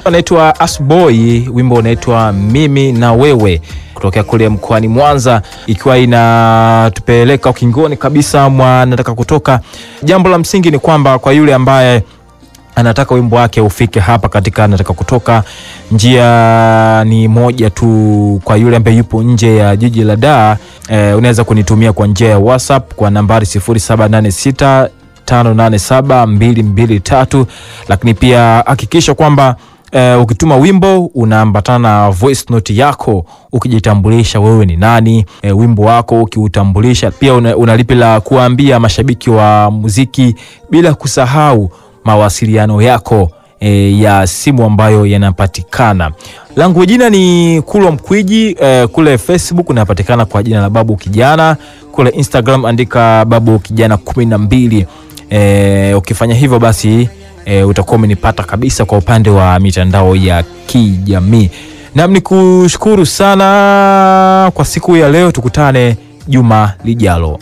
anaitwa Asboy, wimbo unaitwa mimi na wewe kutokea kule mkoani Mwanza, ikiwa inatupeleka ukingoni kabisa mwa nataka kutoka. Jambo la msingi ni kwamba kwa yule ambaye anataka wimbo wake ufike hapa katika nataka kutoka, njia ni moja tu. Kwa yule ambaye yupo nje ya jiji la Dar, eh, unaweza kunitumia kwa njia ya WhatsApp kwa nambari 0786 587223 lakini pia hakikisha kwamba Uh, ukituma wimbo unaambatana na voice note yako ukijitambulisha wewe ni nani, uh, wimbo wako ukiutambulisha pia una, una lipi la kuambia mashabiki wa muziki, bila kusahau mawasiliano yako e, ya simu ambayo yanapatikana. Langu jina ni Kulwa Mkwiji e, kule Facebook unapatikana kwa jina la Babu Kijana, kule Instagram andika Babu Kijana kumi na mbili. E, ukifanya hivyo basi e, utakuwa umenipata kabisa kwa upande wa mitandao ya kijamii. Nam ni kushukuru sana kwa siku ya leo, tukutane juma lijalo.